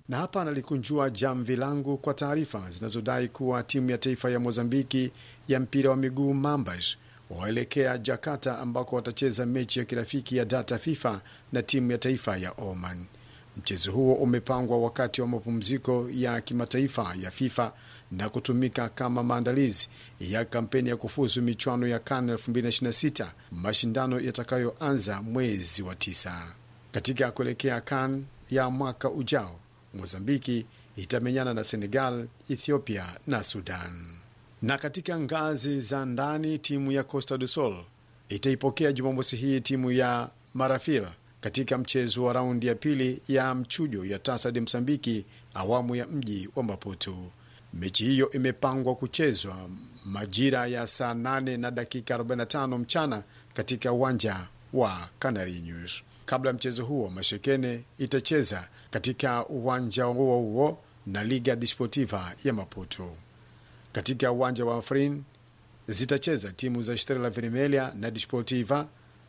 Na hapa nalikunjua jamvi langu kwa taarifa zinazodai kuwa timu ya taifa ya Mozambiki ya mpira wa miguu Mambas waelekea Jakarta ambako watacheza mechi ya kirafiki ya data FIFA na timu ya taifa ya Oman. Mchezo huo umepangwa wakati wa mapumziko ya kimataifa ya FIFA na kutumika kama maandalizi ya kampeni ya kufuzu michuano ya CAN 2026 mashindano yatakayoanza mwezi wa tisa. Katika kuelekea CAN ya mwaka ujao, Mozambiki itamenyana na Senegal, Ethiopia na Sudan. Na katika ngazi za ndani, timu ya Costa do Sol itaipokea Jumamosi hii timu ya Marafila katika mchezo wa raundi ya pili ya mchujo ya Tasa de Msambiki awamu ya mji wa Maputo. Mechi hiyo imepangwa kuchezwa majira ya saa 8 na dakika 45 mchana katika uwanja wa Canarinhos. Kabla ya mchezo huo, Mashekene itacheza katika uwanja huo huo na Liga Desportiva ya Maputo. Katika uwanja wa Afrin zitacheza timu za Estrela Vermelha na Desportiva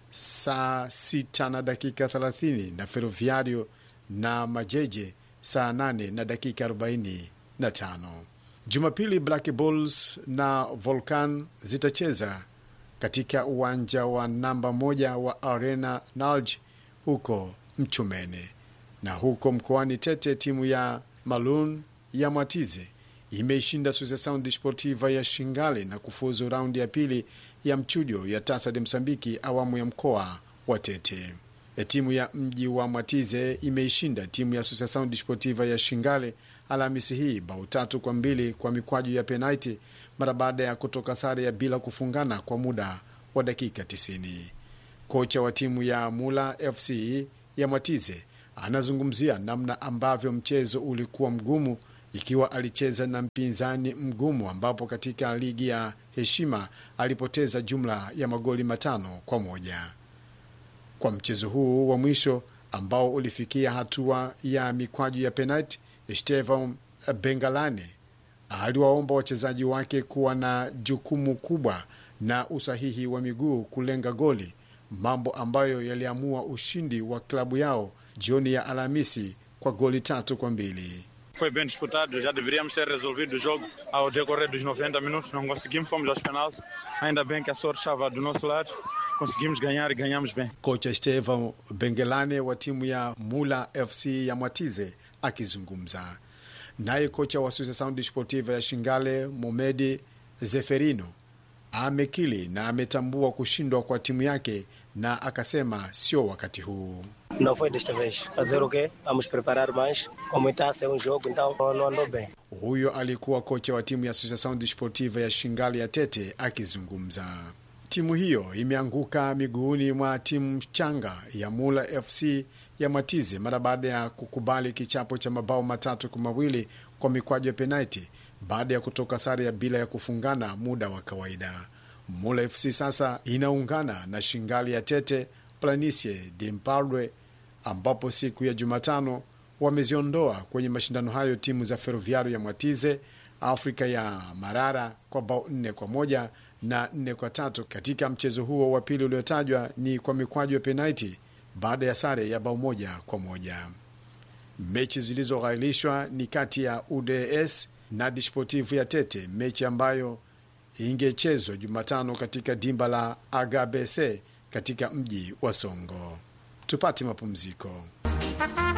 saa 6 na dakika 30 na Ferroviario na Majeje saa 8 na dakika 45. Jumapili Black Bulls na Volcan zitacheza katika uwanja wa namba moja wa Arena Nalj huko Mchumene. Na huko mkoani Tete, timu ya Malun ya Mwatize imeishinda Associação Desportiva ya Shingale na kufuzu raundi ya pili ya mchujo ya Tasa de Msambiki awamu ya mkoa wa Tete. E, timu ya mji wa Mwatize imeishinda timu ya Associação Desportiva ya Shingale Alhamisi hii bao tatu kwa mbili kwa mikwaju ya penalti mara baada ya kutoka sare ya bila kufungana kwa muda wa dakika 90. Kocha wa timu ya Mula FC ya Mwatize anazungumzia namna ambavyo mchezo ulikuwa mgumu ikiwa alicheza na mpinzani mgumu ambapo katika ligi ya heshima alipoteza jumla ya magoli matano kwa moja. Kwa mchezo huu wa mwisho ambao ulifikia hatua ya mikwaju ya penalti, Estevan Bengalane aliwaomba wachezaji wake kuwa na jukumu kubwa na usahihi wa miguu kulenga goli, mambo ambayo yaliamua ushindi wa klabu yao jioni ya Alhamisi kwa goli tatu kwa mbili. Foi bem disputado, já deveríamos ter resolvido o jogo ao decorrer dos 90 minutos. Não conseguimos, fomos aos penaltis. Ainda bem que a sorte estava do nosso lado. Conseguimos ganhar e ganhamos bem. Kocha Estevan Bengelane wa timu ya Mula FC ya Mwatize akizungumza naye. Kocha wa Associação Desportiva ya Shingale Momedi Zeferino amekili na ametambua kushindwa kwa timu yake na akasema sio wakati huu. Não foi desta vez. Fazer o quê? Vamos preparar mais. Como está a ser um jogo, então não andou bem. Huyo alikuwa kocha wa timu ya Associação Desportiva ya Shingale ya Tete akizungumza. Timu hiyo imeanguka miguuni mwa timu changa ya Mula FC ya Matize mara baada ya kukubali kichapo cha mabao matatu kwa mawili kwa mikwaju ya penalti baada ya kutoka sare ya bila ya kufungana muda wa kawaida. Mula FC sasa inaungana na Shingali ya Tete Planicie de Mpadwe ambapo siku ya Jumatano wameziondoa kwenye mashindano hayo timu za Ferroviario ya Mwatize, Afrika ya Marara kwa bao nne kwa moja na nne kwa tatu. Katika mchezo huo wa pili uliotajwa ni kwa mikwaju ya penalti baada ya sare ya bao moja kwa moja. Mechi zilizoghailishwa ni kati ya UDS na Desportivo ya Tete, mechi ambayo ingechezwa Jumatano katika dimba la Agabese katika mji wa Songo. Tupate mapumziko.